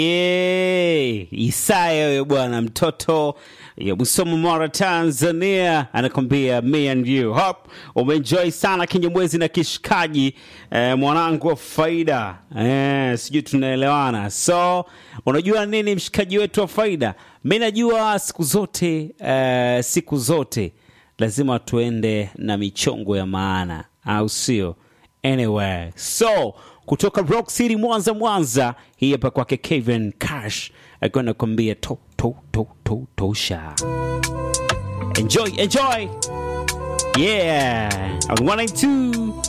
Eh, Isaya huyo bwana mtoto ya Musoma Mara Tanzania anakwambia me and you. Hope umeenjoy sana kinyamwezi na kishikaji eh, mwanangu wa faida eh, sijui tunaelewana. So unajua nini mshikaji wetu wa faida, mi najua siku zote eh, siku zote lazima tuende na michongo ya maana, au sio? Anyway, so kutoka Rock City Mwanza, Mwanza, hii hapa kwake Kevin Cash akiwa nakwambia to to to to tosha. Enjoy, enjoy. Yeah, on 192